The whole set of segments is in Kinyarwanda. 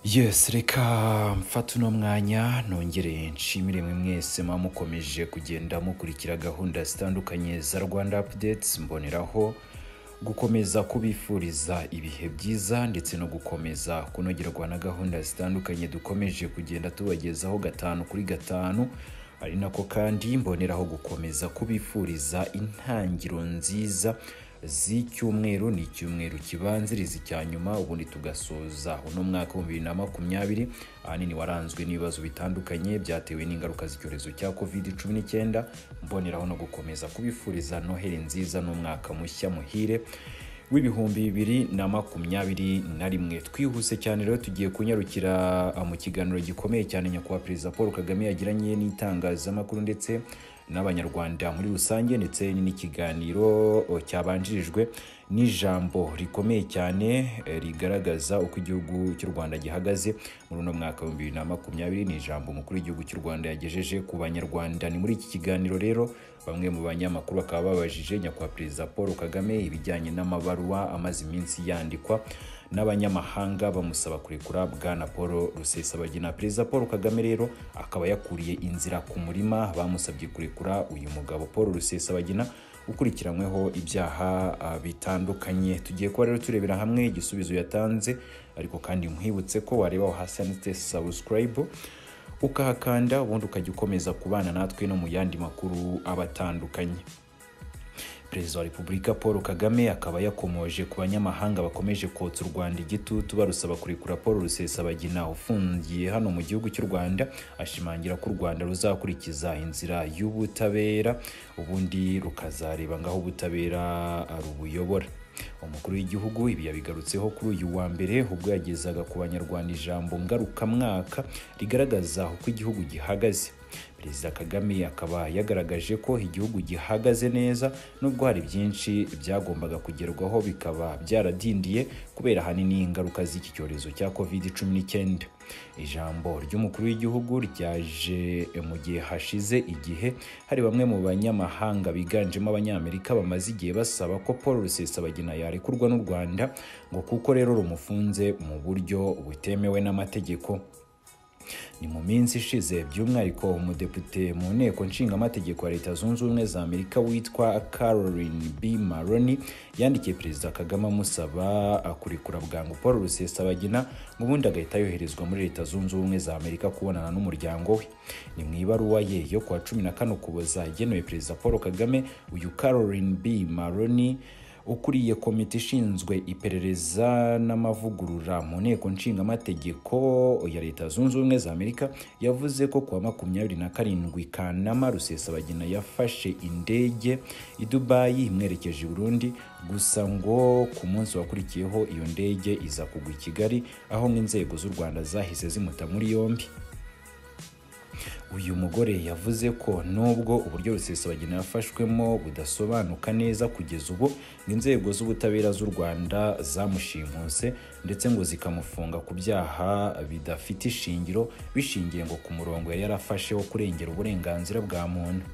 yesi reka mfate uno mwanya nongere nshimire mwe mwese muba mukomeje kugenda mukurikira gahunda zitandukanye za rwanda apudetes mboneraho gukomeza kubifuriza ibihe byiza ndetse no gukomeza kunogerwa na gahunda zitandukanye dukomeje kugenda tubagezaho gatanu kuri gatanu ari nako kandi mboneraho gukomeza kubifuriza intangiro nziza z'icyumweru ni icyumweru kibanziriza icya nyuma ubundi tugasoza uno mwaka w'ibihumbi bibiri na makumyabiri ahanini waranzwe n'ibibazo bitandukanye byatewe n'ingaruka z'icyorezo cya covid cumi n'icyenda mboneraho no gukomeza kubifuriza noheli nziza n'umwaka mushya muhire w'ibihumbi bibiri na makumyabiri na rimwe twihuse cyane rero tugiye kunyarukira ah, mu kiganiro gikomeye cyane nyakubahwa perezida paul kagame yagiranye n'itangazamakuru ndetse n'abanyarwanda muri rusange ndetse n'ikiganiro oh, cyabanjirijwe n'ijambo rikomeye cyane eh, rigaragaza uko igihugu cy'u rwanda gihagaze muri uno mwaka w'ibihumbi bibiri na makumyabiri ni ijambo umukuru w'igihugu cy'u rwanda yagejeje ku banyarwanda ni muri iki kiganiro rero bamwe mu banyamakuru bakaba babajije nyakubahwa perezida paul kagame ibijyanye n'amabaruwa amaze iminsi yandikwa n'abanyamahanga bamusaba kurekura bwana paul rusesabagina perezida paul kagame rero akaba yakuriye inzira ku murima bamusabye kurekura uyu mugabo paul rusesabagina ukurikiranyweho ibyaha ah, bitandukanye tugiye kuba rero turebera hamwe igisubizo yatanze ariko kandi mwibutse ko wareba aho hasi handitse subscribe ukahakanda ubundi ukajya ukomeza kubana natwe no mu yandi makuru aba atandukanye perezida wa repubulika paul kagame akaba yakomoje ku banyamahanga bakomeje kotsa u rwanda igitutu barusaba kurekura paul rusesabagina ufungiye hano mu gihugu cy'u rwanda ashimangira ko u rwanda ruzakurikiza inzira y'ubutabera ubundi rukazareba ngaho ubutabera rubuyobora umukuru w'igihugu ibi yabigarutseho kuri uyu wa mbere ubwo yagezaga ku banyarwanda ijambo ngarukamwaka rigaragaza uko igihugu gihagaze perezida kagame akaba yagaragaje ko igihugu gihagaze neza nubwo hari byinshi byagombaga kugerwaho bikaba byaradindiye kubera ahanini ingaruka z'iki cyorezo cya covid cumi n'icyenda ijambo ry'umukuru w'igihugu ryaje mu gihe hashize igihe hari bamwe mu banyamahanga biganjemo abanyamerika bamaze igihe basaba ko paul rusesabagina yarekurwa n'u rwanda ngo kuko rero rumufunze mu buryo butemewe n'amategeko ni mu minsi ishize by'umwihariko umudepite mu nteko nshingamategeko ya leta zunze ubumwe za amerika witwa caroline b maroni yandikiye perezida kagame amusaba ah, kurekura bwangu paul rusesabagina ngo ubundi agahita yoherezwa muri leta zunze ubumwe za amerika kubonana n'umuryango we ni mu ibaruwa ye yo kuwa cumi na kane ukuboza igenewe perezida paul kagame uyu caroline b maroni ukuriye komite ishinzwe iperereza n'amavugurura mu nteko nshingamategeko ya leta zunze ubumwe za amerika yavuze ko kuwa makumyabiri na karindwi kanama rusesabagina yafashe indege i dubayi imwerekeje i burundi gusa ngo ku munsi wakurikiyeho iyo ndege iza kugwa i kigali aho inzego z'u rwanda zahise zimuta muri yombi uyu mugore yavuze ko nubwo uburyo rusesabagina yafashwemo budasobanuka neza kugeza ubu ngo inzego z'ubutabera z'u rwanda zamushimuse ndetse ngo zikamufunga ku byaha bidafite ishingiro bishingiye ngo ku murongo yari yarafashe wo kurengera uburenganzira bwa muntu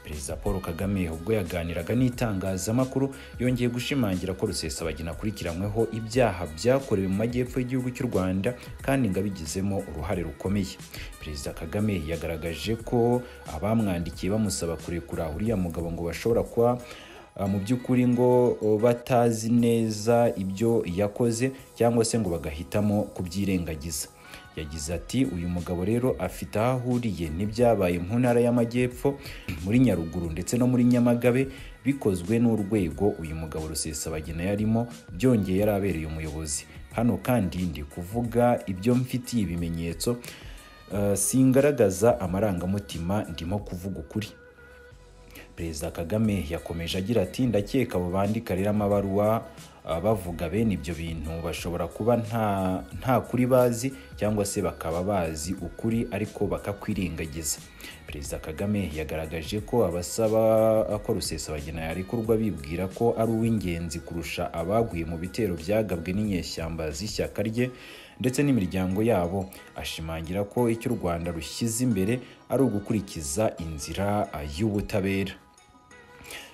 perezida paul kagame ubwo yaganiraga n'itangazamakuru yongeye gushimangira ko rusesabagina akurikiranyweho ibyaha byakorewe mu majyepfo y'igihugu cy'u rwanda kandi ngo abigizemo uruhare rukomeye perezida kagame yagaragaje ko abamwandikiye bamusaba kurekura uriya mugabo ngo bashobora kuba ah, mu by'ukuri ngo oh, batazi neza ibyo yakoze cyangwa se ngo bagahitamo kubyirengagiza yagize ati uyu mugabo rero afite aho ahuriye n'ibyabaye mu ntara y'amajyepfo muri nyaruguru ndetse no muri nyamagabe bikozwe n'urwego uyu mugabo rusesabagina yarimo byongeye yari abereye umuyobozi hano kandi ndi kuvuga ibyo mfitiye ibimenyetso eh, singaragaza amarangamutima ndimo kuvuga ukuri perezida kagame yakomeje agira ati ndakeka abo bandika rero amabaruwa ah, bavuga bene ibyo bintu bashobora kuba nta nta kuri bazi cyangwa se bakaba bazi ukuri ariko bakakwirengagiza perezida kagame yagaragaje ko abasaba ko rusesabagina yarekurwa bibwira ko ari uw'ingenzi kurusha abaguye mu bitero byagabwe n'inyeshyamba z'ishyaka rye ndetse n'imiryango yabo ashimangira ko icyo u rwanda rushyize imbere ari ugukurikiza inzira ah, y'ubutabera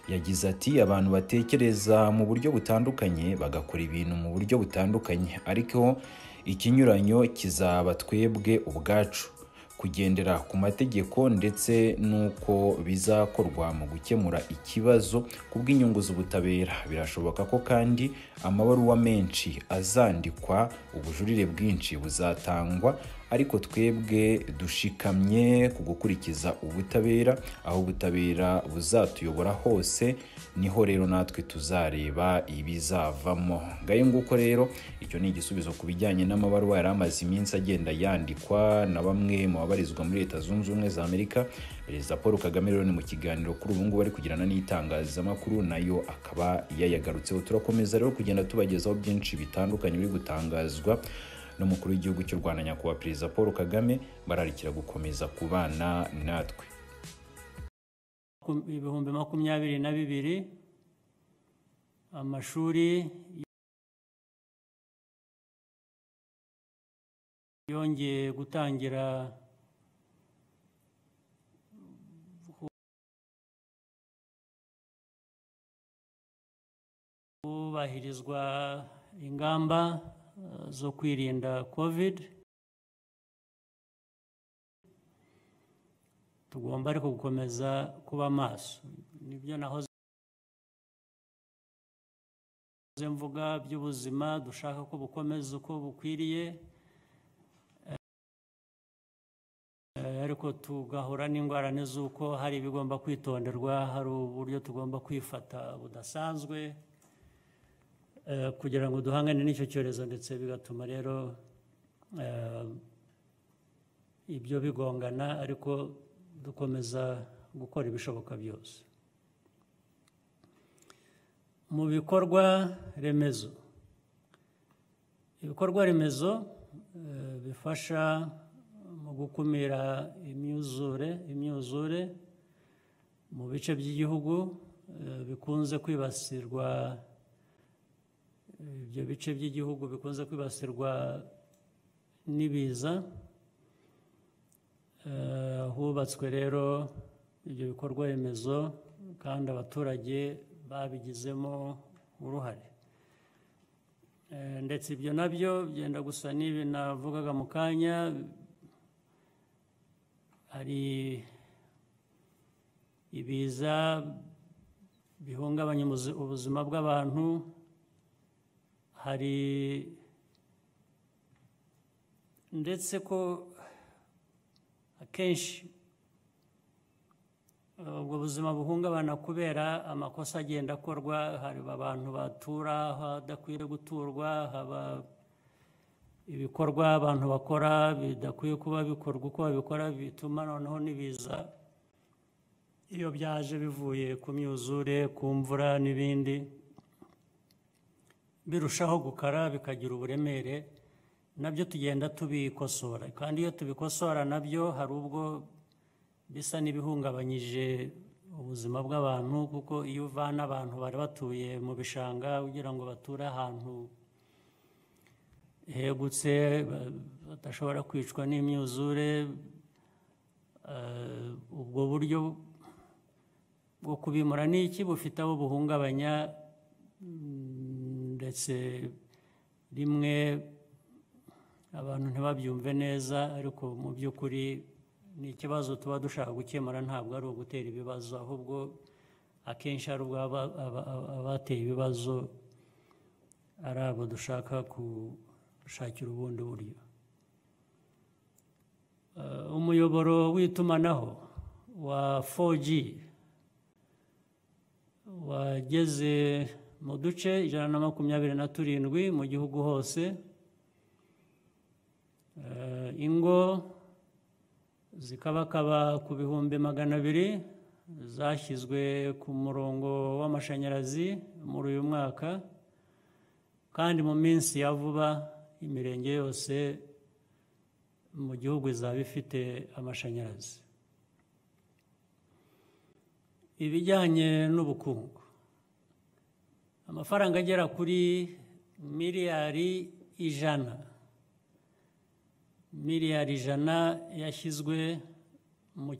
yagize ati abantu batekereza mu buryo butandukanye bagakora ibintu mu buryo butandukanye ariko ikinyuranyo kizaba twebwe ubwacu kugendera ku mategeko ndetse n'uko bizakorwa mu gukemura ikibazo ku bw'inyungu z'ubutabera birashoboka ko kandi amabaruwa menshi azandikwa ubujurire bwinshi buzatangwa ariko twebwe dushikamye ku gukurikiza ubutabera aho ubutabera buzatuyobora hose niho rero natwe tuzareba ibizavamo ngayo nguko rero icyo ni igisubizo ku bijyanye n'amabaruwa yari amaze iminsi agenda yandikwa na bamwe mu babarizwa muri leta zunze ubumwe za amerika perezida paul kagame rero ni mu kiganiro kuri ubu ngubu ari kugirana n'itangazamakuru nayo akaba yayagarutseho turakomeza rero kugenda tubagezaho byinshi bitandukanye biri gutangazwa n'umukuru w'igihugu cy'u rwanda nyakubahwa perezida paul kagame bararikira gukomeza kubana natwe ibihumbi makumyabiri na bibiri amashuri yongeye gutangira hubahirizwa ingamba zo kwirinda covid tugomba ariko gukomeza kuba maso nibyo nahoze mvuga by'ubuzima dushaka ko bukomeza uko bukwiriye ariko tugahura n'indwara z'uko hari ibigomba kwitonderwa hari uburyo tugomba kwifata budasanzwe kugira ngo duhangane n'icyo cyorezo ndetse bigatuma rero ibyo bigongana ariko dukomeza gukora ibishoboka byose mu bikorwa remezo ibikorwa remezo bifasha mu gukumira imyuzure imyuzure mu bice by'igihugu bikunze kwibasirwa ibyo bice by'igihugu bikunze kwibasirwa n'ibiza hubatswe rero ibyo bikorwa remezo kandi abaturage babigizemo uruhare ndetse ibyo nabyo byenda gusa n'ibi navugaga mu kanya hari ibiza bihungabanya ubuzima bw'abantu hari ndetse ko akenshi ubwo buzima buhungabana kubera amakosa agenda akorwa hari abantu batura ahadakwiye guturwa haba ibikorwa abantu bakora bidakwiye kuba bikorwa uko babikora bituma noneho n'ibiza iyo byaje bivuye ku myuzure ku mvura n'ibindi birushaho gukara bikagira uburemere nabyo tugenda tubikosora kandi iyo tubikosora nabyo hari ubwo bisa n'ibihungabanyije ubuzima bw'abantu kuko iyo uvana abantu bari batuye mu bishanga ugira ngo bature ahantu hegutse badashobora kwicwa n'imyuzure ubwo buryo bwo kubimura n'iki bufite abo buhungabanya ndetse rimwe abantu ntibabyumve neza ariko mu by'ukuri ni ikibazo tuba dushaka gukemura ntabwo ari ugutera ibibazo ahubwo akenshi ari ubwo abateye ibibazo ari abo dushaka gushakira ubundi buryo umuyoboro w'itumanaho wa 4G wageze mu duce ijana na makumyabiri na turindwi mu gihugu hose ingo zikabakaba ku bihumbi magana abiri zashyizwe ku murongo w'amashanyarazi muri uyu mwaka kandi mu minsi ya vuba imirenge yose mu gihugu izaba ifite amashanyarazi ibijyanye n'ubukungu amafaranga agera kuri miliyari ijana miliyari ijana yashyizwe mu